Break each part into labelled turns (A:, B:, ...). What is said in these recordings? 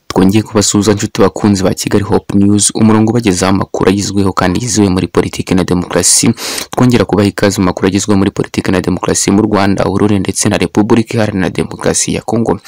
A: twongeye kubasuhuza inshuti bakunzi ba Kigali Hope News umurongo ubagezaho amakuru agezweho kandi yizewe muri politiki na demokarasi twongera kubaha ikaze mu makuru agezweho muri politiki na demokarasi mu Rwanda Aurore ndetse na Repubulika Iharanira Demokarasi ya Kongo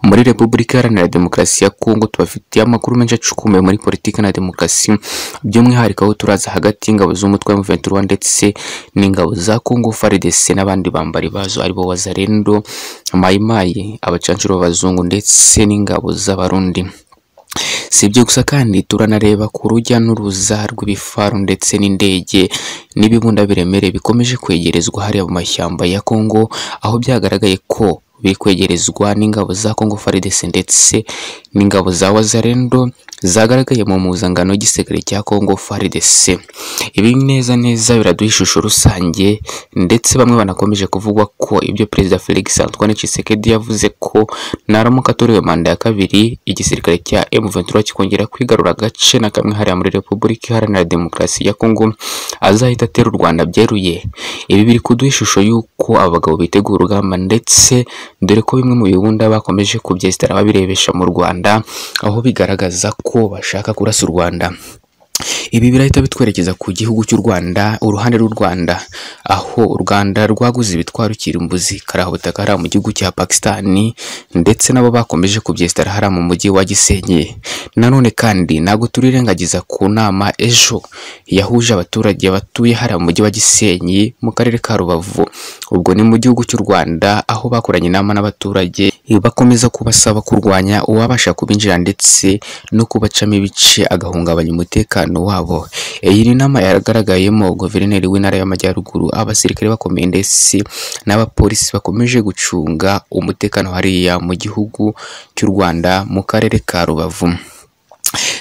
A: muri Repubulika Iharanira Demokarasi ya Kongo tubafitiye amakuru menshi acukumbuye muri politiki na demokarasi by'umwihariko aho turaza hagati y'ingabo z'umutwe wa M23 ndetse n'ingabo za Kongo FARDC n'abandi bambari bazo aribo Wazalendo Mayimayi abacanshuro b'abazungu ndetse n'ingabo z'abarundi si ibyo gusa kandi turanareba ku rujya n'uruza rw'ibifaru ndetse n'indege n'ibibunda biremereye bikomeje kwegerezwa hariya mu mashyamba ya Kongo aho byagaragaye ko biri kwegerezwa n'ingabo za Kongo FARDC ndetse n'ingabo za Wazalendo zagaragaye mu mpuzangano y'igisirikare cya Kongo FARDC ibi neza neza biraduha ishusho rusange ndetse bamwe banakomeje kuvuga ko ibyo Perezida Felix Antoine Tshisekedi yavuze ko naramuka atoriwe manda ya kabiri igisirikare cya M23 kikongera kwigarura agace na kamwe hariya muri Repubulika Iharanira Demokarasi ya Kongo azahita atera u Rwanda byeruye ibi biri kuduha ishusho y'uko abagabo bitegura urugamba ndetse dore ko bimwe mu bibunda bakomeje kubyesitara babirebesha mu Rwanda aho bigaragaza ko bashaka kurasa u Rwanda ibi birahita bitwerekeza ku gihugu cy'u Rwanda uruhande rw'u Rwanda aho u Rwanda rwaguze ibitwaro kirimbuzi karaha butaka hariya mu gihugu cya Pakistani ndetse nabo bakomeje kubyesitara hariya mu mujyi wa Gisenyi nanone kandi ntabwo turirengagiza ku nama ejo yahuje abaturage batuye hariya mu mujyi wa Gisenyi mu karere ka Rubavu ubwo ni mu gihugu cy'u Rwanda aho bakoranye inama n'abaturage bakomeza kubasaba kurwanya uwabasha kubinjira ndetse no kubacamo ibice agahungabanya umutekano wabo iyi ni inama yagaragayemo guverineri w'intara y'amajyaruguru abasirikare bakomeye ndetse n'abapolisi bakomeje gucunga umutekano hariya mu gihugu cy'u Rwanda mu karere ka Rubavu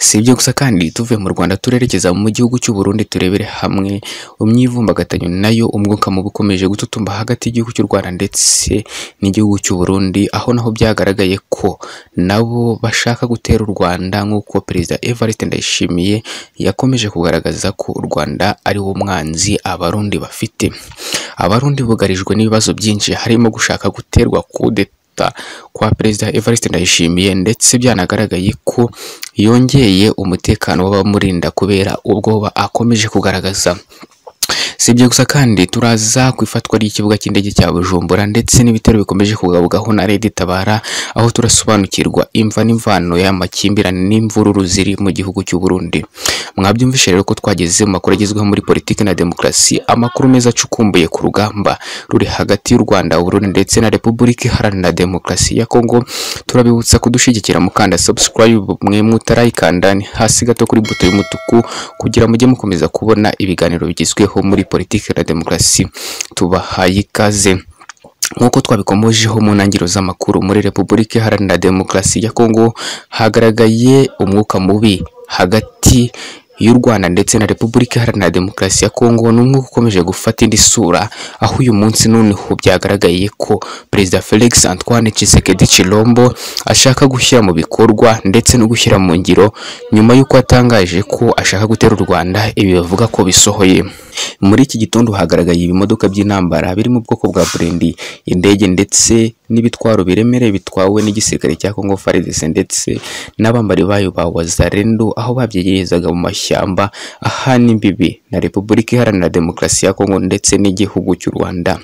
A: si ibyo gusa kandi tuvuye mu Rwanda turerekeza mu gihugu cy'u Burundi turebere hamwe umyivumbagatanyo nayo umwuka mubi ukomeje gututumba hagati y'igihugu cy'u Rwanda ndetse n'igihugu cy'u Burundi aho naho byagaragaye ko nabo bashaka gutera u Rwanda nk'uko Perezida Evariste Ndayishimiye yakomeje kugaragaza ko u Rwanda ari wo mwanzi abarundi bafite abarundi bugarijwe n'ibibazo byinshi harimo gushaka guterwa kudeta kwa perezida Evariste Ndayishimiye ndetse byanagaragaye ko yongeye umutekano w'abamurinda kubera ubwoba akomeje kugaragaza si ibyo gusa kandi turaza ku ifatwa ry'ikibuga cy'indege cya Bujumbura ndetse n'ibitero bikomeje kugabugaho na Leta itabara aho turasobanukirwa imva n'imvano y'amakimbirane n'imvururu ziri mu gihugu cy'u Burundi mwabyumvishe rero ko twageze mu makuru agezweho muri politiki na demokarasi amakuru meza acukumbuye ku rugamba ruri hagati y'u Rwanda Burundi ndetse na Repubulika Iharanira Demokarasi ya Kongo turabibutsa kudushyigikira mukanda subscribe mwemwe utarayikanda hasi gato kuri buto y'umutuku kugira mujye mukomeza kubona ibiganiro bigezweho muri politiki na demokarasi tubahaye ikaze nk'uko twabikomojeho mu ntangiriro z'amakuru muri repubulika iharanira demokarasi ya kongo hagaragaye umwuka mubi hagati y'u Rwanda ndetse na Repubulika Iharanira Demokarasi ya Kongo n'umwe ukomeje gufata indi sura aho uyu munsi noneho byagaragaye ko Perezida Felix Antoine Tshisekedi Chilombo ashaka gushyira mu bikorwa ndetse no gushyira mu ngiro nyuma y'uko atangaje ko ashaka gutera u Rwanda ibi bavuga ko bisohoye muri iki gitondo hagaragaye ibimodoka by'intambara biri mu bwoko bwa Burundi indege ndetse n'ibitwaro biremereye bitwawe n'igisirikare cya Kongo FARDC ndetse n'abambari bayo ba Wazalendo aho babyegerezaga mu mashyamba ahana imbibi na Repubulika Iharanira Demokarasi ya Kongo ndetse n'igihugu cy'u Rwanda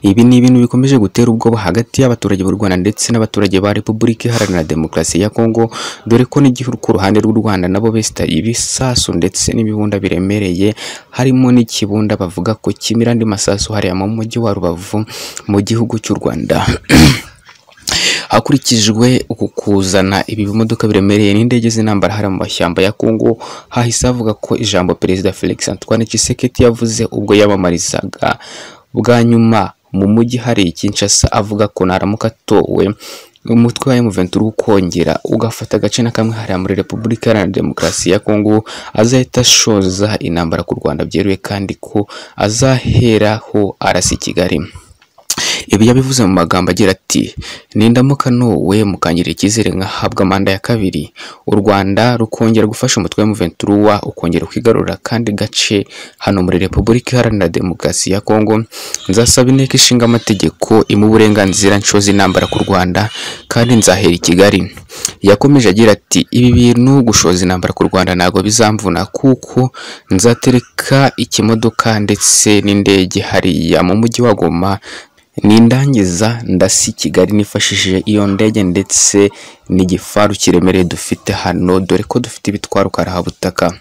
A: ibi ni ibintu bikomeje gutera ubwoba hagati y'abaturage b'u Rwanda ndetse n'abaturage ba Repubulika Iharanira Demokarasi ya Kongo dore ko n'igihugu ku ruhande rw'u Rwanda nabo besita ibisasu ndetse n'ibibunda biremereye harimo n'ikibunda bavuga ko kimira andi masasu hariya mu mujyi wa Rubavu mu gihugu cy'u Rwanda hakurikijwe uku kuzana ibi bimodoka biremereye n'indege z'intambara hari mu mashyamba ya Kongo hahise avuga ko ijambo Perezida Felix Antoine Tshisekedi yavuze ubwo yabamarizaga bwa nyuma mu mujyi hari Kinshasa avuga ko naramuka atowe umutwe wa M23 ukongera ugafata agace na kamwe hariya muri Repubulika Iharanira Demokarasi ya Kongo azahita ashoza intambara ku Rwanda byeruye kandi ko azaheraho arasi Kigali ibi yabivuze mu magambo agira ati nindamuka n'uwe mukangirira icyizere nkahabwa manda ya kabiri u rwanda rukongera gufasha umutwe wa muventuruwa ukongera kwigarurira kandi gace hano muri repubulika iharanira demokarasi ya kongo nzasaba inteko ishinga amategeko imu uburenganzira nshoza intambara ku rwanda kandi nzahera i kigali yakomeje agira ati ibi bintu gushoza intambara ku rwanda ntabwo bizamvuna kuko nzatereka ikimodoka ndetse n'indege hariya mu mujyi wa goma n'indangiza ndasi kigali nifashishije iyo ndege ndetse n'igifaru kiremereye dufite hano dore ko dufite ibitwaro karahabutaka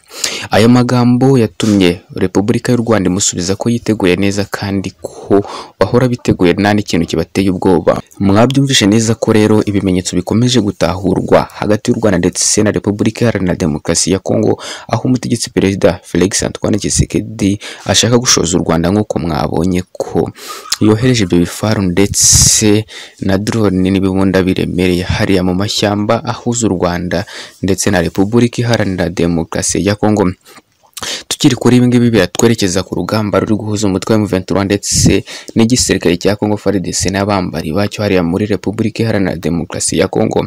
A: aya magambo yatumye repubulika y'u rwanda imusubiza ko yiteguye neza kandi ko bahora biteguye nta n'ikintu kibateye ubwoba mwabyumvishe neza ko rero ibimenyetso bikomeje gutahurwa hagati y'u rwanda ndetse na repubulika iharanira demokarasi ya kongo aho umutegetsi perezida felix antoine tshisekedi ashaka gushoza u rwanda nk'uko mwabonye ko yohereje ibyo bifaru ndetse na drone n'ibibunda biremereye hariya mu mashyamba ahuza u Rwanda ndetse na Repubulika Iharanira Demokarasi ya Kongo tukiri kuri ibi ngibi biratwerekeza ku rugamba ruri guhuza umutwe wa M23 ndetse n'igisirikare cya Congo FARDC n'abambari bacyo hariya muri Repubulika Iharanira Demokarasi ya Kongo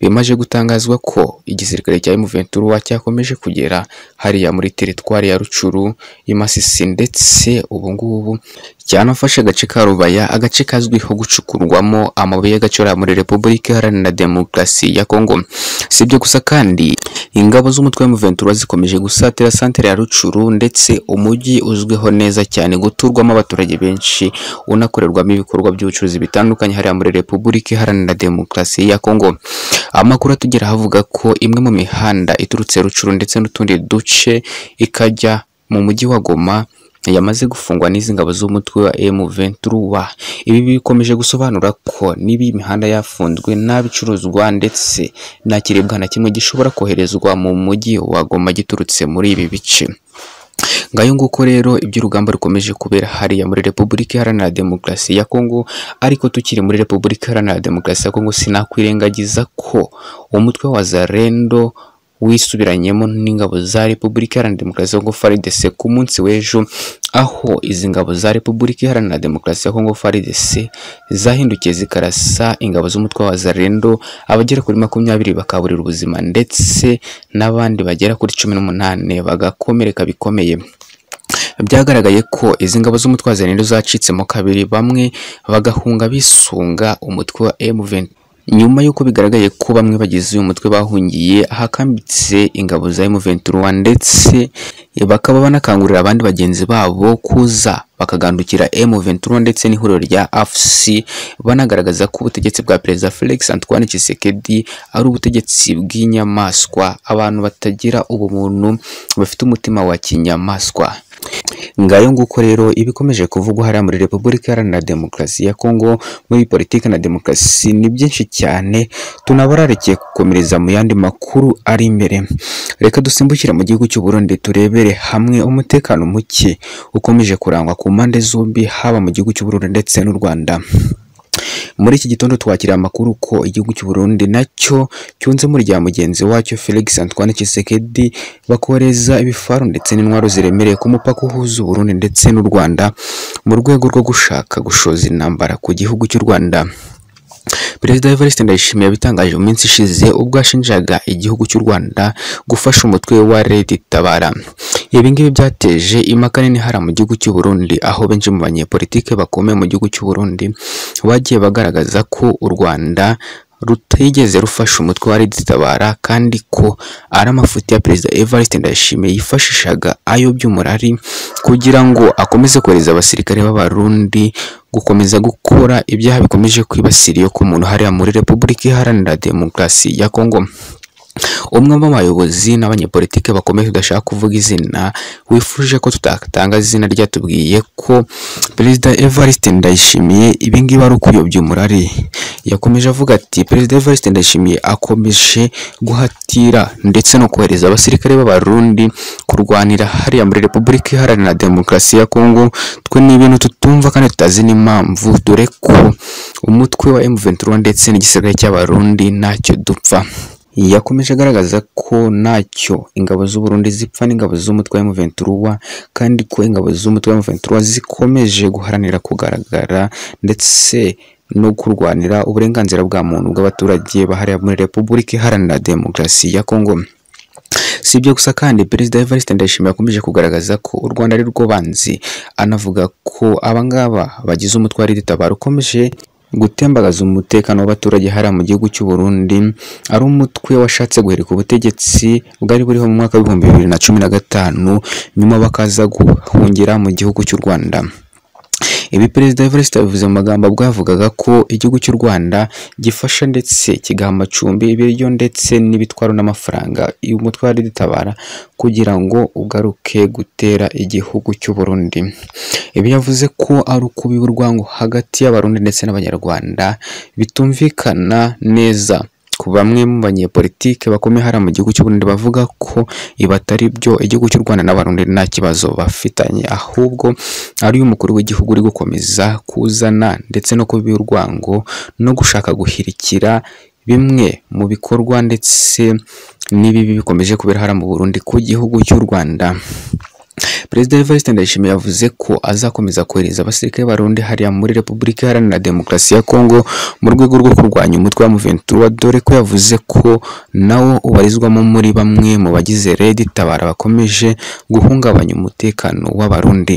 A: bimaze gutangazwa ko igisirikare cya M23 cyakomeje kugera hariya muri teritwari ya Rucuru y'Imasisi ndetse ubu ngubu cyanafashe agace ka Rubaya agace kazwiho gucukurwamo amabuye y'agaciro muri Repubulika Iharanira Demokarasi ya Kongo si ibyo gusa kandi ingabo z'umutwe wa M23 zikomeje gusatira santere ya Rucuru ndetse umujyi uzwiho neza cyane guturwamo abaturage benshi unakorerwamo ibikorwa by'ubucuruzi bitandukanye hariya muri Repubulika Iharanira Demokarasi ya Kongo amakuru atugeraho avuga ko imwe mu mihanda iturutse Rucuru ndetse n'utundi duce ikajya mu mujyi wa Goma yamaze gufungwa n'izi ngabo z'umutwe wa M23 ibi bikomeje gusobanura ko niba imihanda yafunzwe nta bicuruzwa ndetse nta kiribwa na kimwe gishobora koherezwa mu mujyi wa Goma giturutse muri ibi bice ngayo nguko rero iby'urugamba rukomeje kubera hariya muri Repubulika Iharanira Demokarasi ya Kongo ariko tukiri muri Repubulika Iharanira Demokarasi ya Kongo sinakwirengagiza ko umutwe wa Zarendo wisubiranyemo n'ingabo za Repubulika Iharanira Demokarasi ya Kongo FARDC ku munsi w'ejo aho izi ngabo za Repubulika Iharanira Demokarasi ya Kongo FARDC zahindukiye zikarasa ingabo z'umutwe wa Zarendo abagera kuri makumyabiri bakaburira ubuzima ndetse n'abandi bagera kuri cumi n'umunani bagakomereka bikomeye byagaragaye ko izi ngabo z'umutwe wa Zarendo zacitsemo kabiri bamwe bagahunga bisunga umutwe wa M23 nyuma y'uko bigaragaye ko bamwe bagize uyu mutwe bahungiye ahakambitse ingabo za M23 ndetse bakaba banakangurira abandi bagenzi babo kuza bakagandukira M23 ndetse n'ihuriro rya AFC banagaragaza ko ubutegetsi bwa Perezida Felix Antoine Tshisekedi ari ubutegetsi bw'inyamaswa abantu batagira ubumuntu bafite umutima wa kinyamaswa ngayo nguko rero ibikomeje kuvugwa hariya muri Repubulika Iharanira Demokarasi ya Kongo muri politiki na demokarasi ni byinshi cyane tunabararekeye gukomereza mu yandi makuru ari imbere reka dusimbukire mu gihugu cy'u Burundi turebere hamwe umutekano muke ukomeje kurangwa ku mpande zombi haba mu gihugu cy'u Burundi ndetse n'u Rwanda muri iki gitondo twakira amakuru ko igihugu cy'u Burundi nacyo cyunze muri rya mugenzi wacyo Felix Antoine Tshisekedi bakoreza ibifaru ndetse n'intwaro ziremereye ku mupaka uhuza u Burundi ndetse n'u Rwanda mu rwego rwo gushaka gushoza intambara ku gihugu cy'u Rwanda Perezida Evariste Ndayishimiye yabitangaje mu minsi ishize ubwo yashinjaga igihugu cy'u Rwanda gufasha umutwe wa Red Tabara. Ibi ngibi byateje impaka nini hara mu gihugu cy'u Burundi aho benshi mu banyepolitike bakomeye mu gihugu cy'u Burundi bagiye bagaragaza ko u Rwanda rutigeze rufasha umutwe wa Red Tabara kandi ko ari amafuti ya Perezida Evariste Ndayishimiye yifashishaga ayo by'umurari kugira ngo akomeze kohereza abasirikare b'Abarundi gukomeza gukora ibyaha bikomeje kwibasira iyo ku muntu hariya muri Repubulika Iharanira Demokarasi ya Kongo umwe mu bayobozi n'abanyepolitike bakomeye tudashaka kuvuga izina wifuje ko tutatanga izina ryatubwiye ko perezida Evariste Ndayishimiye ibingibi ari ukuyobya umurari yakomeje avuga ati perezida Evariste Ndayishimiye akomeje guhatira ndetse no kohereza abasirikare b'abarundi kurwanira hariya muri Repubulika Iharanira Demokarasi ya Kongo twe ni ibintu tutumva kandi tutazi n'impamvu dore ko umutwe wa M23 ndetse n'igisirikare cy'abarundi ntacyo dupfa yakomeje agaragaza ko ntacyo ingabo z'u Burundi zipfa n'ingabo z'umutwe wa M23 kandi ko ingabo z'umutwe wa M23 zikomeje guharanira kugaragara ndetse no kurwanira uburenganzira bwa muntu bw'abaturage bahariya muri Repubulika Iharanira Demokarasi ya Kongo si ibyo gusa kandi perezida Evariste Ndayishimiye akomeje kugaragaza ko u Rwanda ari rwo banzi anavuga ko abangaba bagize umutwe wa RID-Tabara ukomeje gutembagaza umutekano w'abaturage hariya mu gihugu cy'u Burundi ari umutwe washatse guhirika ubutegetsi bwari buriho mu mwaka w'ibihumbi bibiri na cumi na gatanu nyuma bakaza guhungira mu gihugu cy'u Rwanda ibi perezida Evariste yabivuze mu magambo ubwo yavugaga ko igihugu cy'u Rwanda gifasha ndetse kigaha amacumbi ibiryo ndetse n'ibitwaro n'amafaranga umutwe wa RID-Tabara kugira ngo ugaruke gutera igihugu cy'u Burundi ibi yavuze ko ari ukubiba urwango hagati y'abarundi ndetse n'abanyarwanda bitumvikana neza ku bamwe mu banyepolitike bakomeye hariya mu gihugu cy'u Burundi bavuga ko ibi atari byo igihugu cy'u Rwanda n'abarundi nta kibazo bafitanye ahubwo ari umukuru w'igihugu uri gukomeza kuzana ndetse no kubiba urwango no gushaka guhirikira bimwe mu bikorwa ndetse n'ibibi bikomeje kubera hariya mu Burundi ku gihugu cy'u Rwanda Perezida Evariste Ndayishimiye yavuze ko azakomeza kohereza abasirikare b'Abarundi hariya muri Repubulika Iharanira Demokarasi ya Kongo mu rwego rwo kurwanya umutwe wa M23 dore ko yavuze ko nawo ubarizwamo muri bamwe mu bagize RED-Tabara bakomeje guhungabanya umutekano w'Abarundi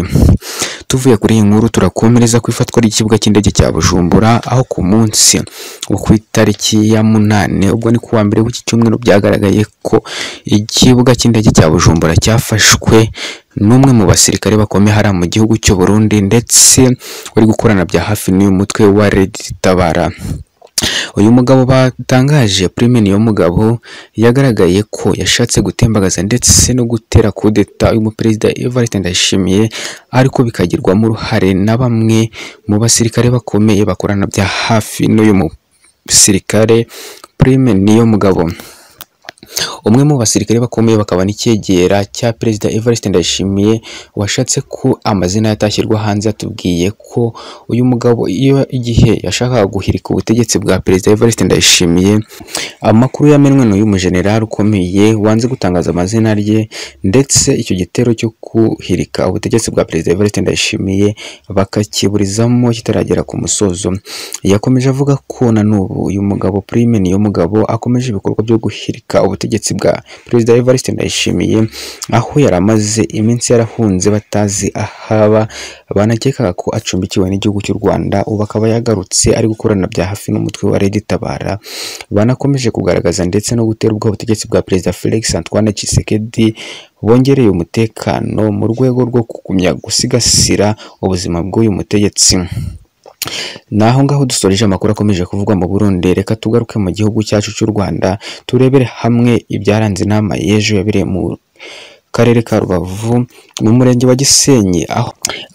A: tuvuye kuri iyi nkuru turakomereza ku ifatwa ry'ikibuga cy'indege cya Bujumbura aho ku munsi wo ku itariki ya munane ubwo ni kuwa mbere w'iki cyumweru byagaragaye ko ikibuga cy'indege cya Bujumbura cyafashwe n'umwe mu basirikare bakomeye hariya mu gihugu cy'u Burundi ndetse uri gukorana bya hafi n'uyu mutwe wa RED-Tabara uyu mugabo batangaje primeni yo mugabo yagaragaye ko yashatse gutembagaza ndetse no gutera kudeta y'umuperezida Evariste Ndayishimiye ariko bikagirwamo uruhare na bamwe mu basirikare bakomeye bakorana bya hafi n'uyu musirikare primeni yo mugabo umwe mu basirikare bakomeye bakaba n'icyegera cya perezida Evariste Ndayishimiye washatse ko amazina yatashyirwa hanze atubwiye ko uyu mugabo iyo igihe yashakaga guhirika ubutegetsi bwa perezida Evariste Ndayishimiye amakuru yamenwe n'uyu mujenerali ukomeye wanze gutangaza amazina rye ndetse icyo gitero cyo guhirika ubutegetsi bwa perezida Evariste Ndayishimiye bakakiburizamo kitaragera ku musozo yakomeje avuga ko na n'ubu uyu mugabo prime niyo mugabo akomeje ibikorwa byo guhirika ubutegetsi bwa perezida Evariste Ndayishimiye aho yari amaze iminsi yarahunze batazi ahaba banakekaga ko acumbikiwe n'igihugu cy'u Rwanda ubu akaba yagarutse ari gukorana bya hafi n'umutwe wa RED-Tabara banakomeje kugaragaza ndetse no gutera ubwoba ubutegetsi bwa perezida Felix Antoine Tshisekedi bongereye umutekano mu rwego rwo kugumya gusigasira ubuzima bw'uyu mutegetsi naho ngaho dusoreje amakuru akomeje kuvugwa mu Burundi reka tugaruke mu gihugu cyacu cy'u Rwanda turebere hamwe ibyaranze inama y'ejo yabereye mu karere ka Rubavu mu murenge wa Gisenyi aho,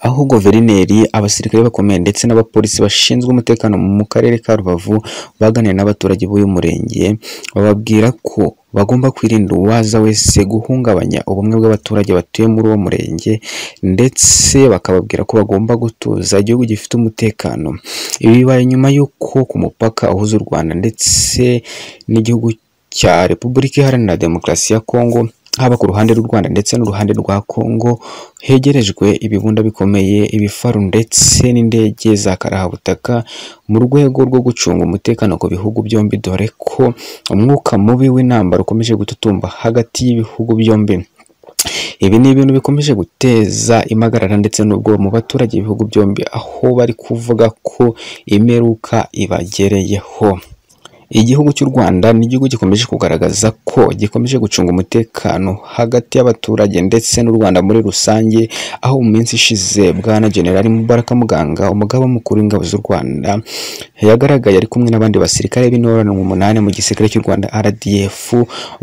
A: aho guverineri abasirikare bakomeye ndetse n'abapolisi bashinzwe umutekano mu karere ka Rubavu baganira n'abaturage b'uyu murenge bababwira ko bagomba kwirinda uwaza wese guhungabanya ubumwe bw'abaturage batuye muri uwo murenge ndetse bakababwira ko bagomba gutuza igihugu gifite umutekano ibi bibaye nyuma y'uko ku mupaka uhuza u Rwanda ndetse n'igihugu cya Repubulika Iharanira Demokarasi ya Kongo haba ku ruhande rw'u Rwanda ndetse n'uruhande rwa Kongo hegerejwe ibibunda bikomeye ibifaru ndetse n'indege za karahabutaka mu rwego rwo gucunga umutekano ku bihugu byombi dore ko umwuka mubi w'intambara ukomeje gututumba hagati y'ibihugu byombi ibi ni ibintu bikomeje guteza impagarara ndetse n'ubwo mu baturage b'ibihugu byombi aho bari kuvuga ko imeruka ibagereyeho igihugu cy'u Rwanda ni igihugu gikomeje kugaragaza ko gikomeje gucunga umutekano hagati y'abaturage ndetse n'u Rwanda muri rusange aho mu minsi ishize bwana General Mubaraka Muganga umugaba mukuru w'ingabo z'u Rwanda yagaragaye ari kumwe n'abandi basirikare b'intorano umunani mu gisirikare cy'u Rwanda RDF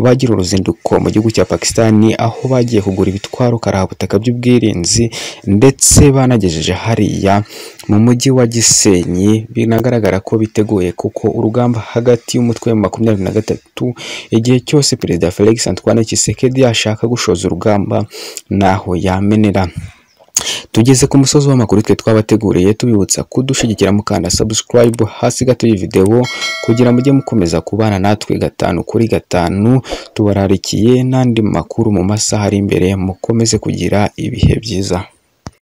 A: bagira uruzinduko mu gihugu cya Pakistani aho bagiye kugura ibitwaro karahabutaka by'ubwirinzi ndetse banagejeje hariya mu mujyi wa Gisenyi binagaragara ko biteguye kuko urugamba hagati y'umutwe wa makumyabiri na gatatu igihe cyose perezida Felix Antoine Tshisekedi yashaka gushoza urugamba ntaho yamenera tugeze ku musozi w'amakuru twe twabateguriye tubibutsa kudushigikira mukanda subscribe hasi gato y'iyi videwo kugira mujye mukomeza kubana natwe gatanu kuri gatanu tubararikiye n'andi makuru mu masaha ari imbere mukomeze kugira ibihe byiza